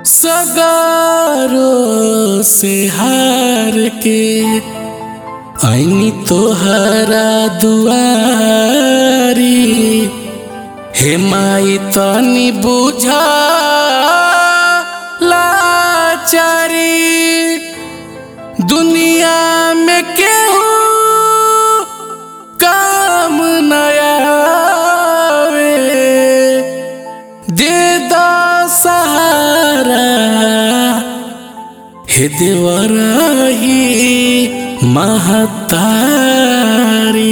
सगारो से हार के ऐनी तोहरा दुआरी हे माई तनी बुझा लाचारी दुनिया में केहू काम नया दे दो सहारा हे देवराही महतारी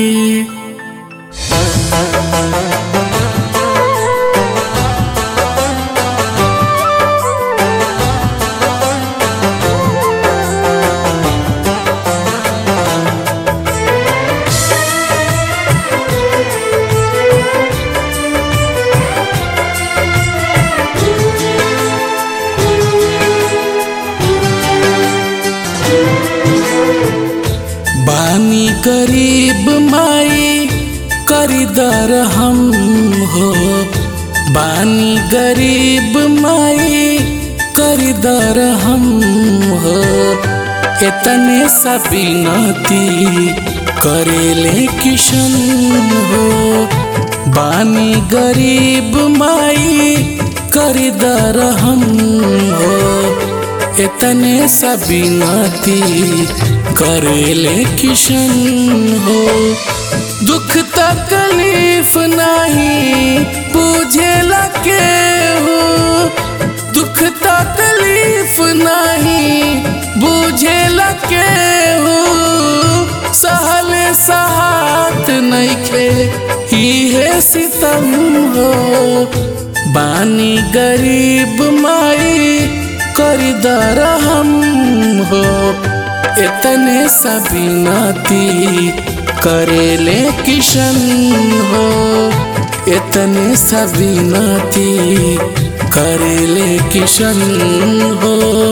बानी गरीब माई करीदर हम हो बानी गरीब माई करीदर हम हो इतने सबिनती करेले किशन हो बानी गरीब माई करीदर हम हो इतने सबिनती करेले किशन हो दुख तकलीफ नहीं पूछे लगे हो दुख तकलीफ नहीं बुझे लगे हो सहल सहात नहीं खे है सितम हो बानी गरीब माई करीदर हम हो इतने सबिनती करेले किशन हो इतने सबिनती करेले किशन हो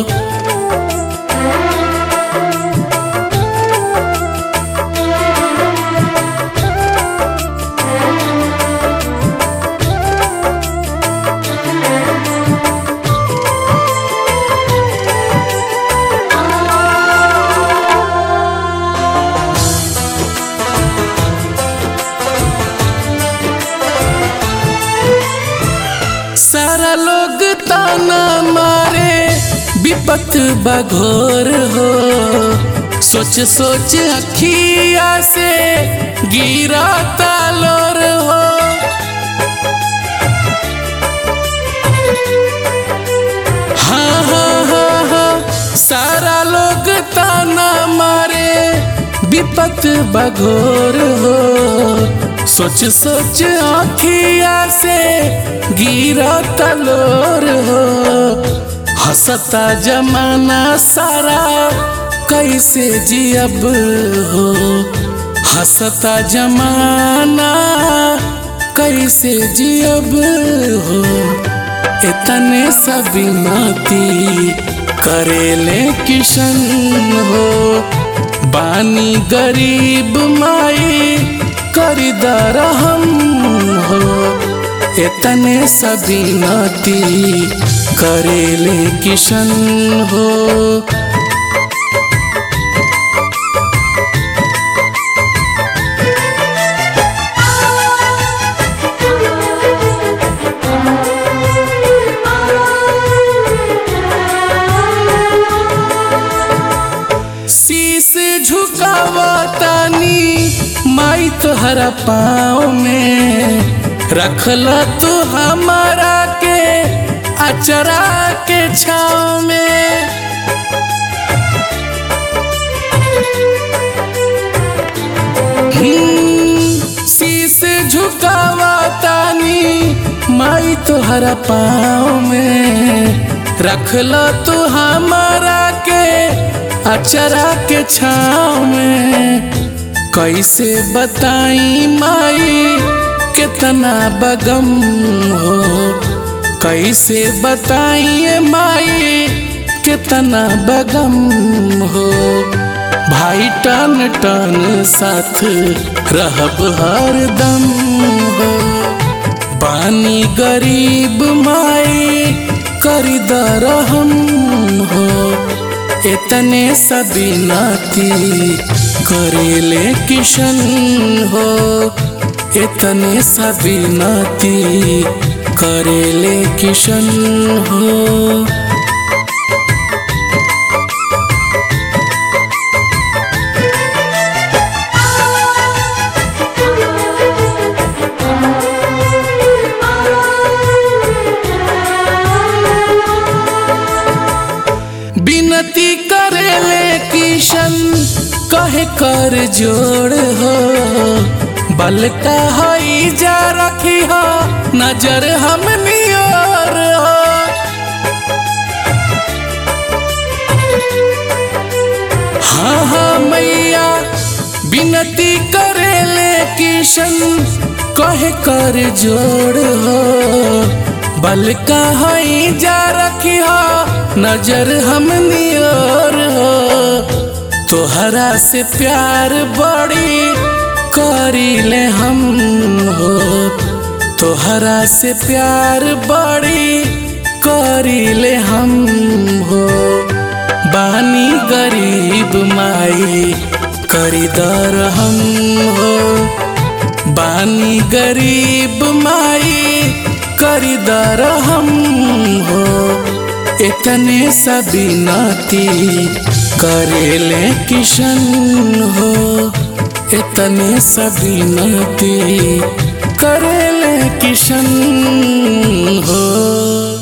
सारा लोग ताना मारे विपत बघोर हो सोच सोच अखिया से गिरा तालोर हो हाँ हाँ हाँ हाँ सारा लोग ताना मारे विपत बघोर हो सोच सोच आखिया से गिरा तलोर हो हंसता जमाना सारा कैसे जियब हो हंसता जमाना कैसे जियब हो इतने सबिनती करेले किशन हो बानी गरीब माई करीदर हम हो इतने सबिनती करेले किशन हो शीश झुकावतानी माई तोहरा पाँव में रखला तू हमारा के अचरा के छाव में शीश झुकावतानी माई तोहरा पाँव में रखला तू हमारा के अचरा के छाव में कैसे बताई माई कितना बगम हो कैसे बताइए माई कितना बगम हो भाई टन टन साथ रहब हरदम हो पानी गरीब माई करी दरहम हो इतने सभी नाती करेले किशन हो इतने सभी नाती करेले किशन हो विनती करेले किशन कहे कर जोड़ हो बलका हई जा रखी हो नजर हमनी और हो हाँ हाँ मैया विनती करेले किशन कहे कर जोड़ हो बलका हई जा रखी हो नजर हमनी और हो तोहरा से प्यार बड़ी करीले हम हो तोहरा से प्यार बड़ी करीले हम हो बानी गरीब माई करीदर हम हो बानी गरीब माई करीदर हम हो इतने सभी नाती करेले किशन हो इतने सभी नाती करेले किशन हो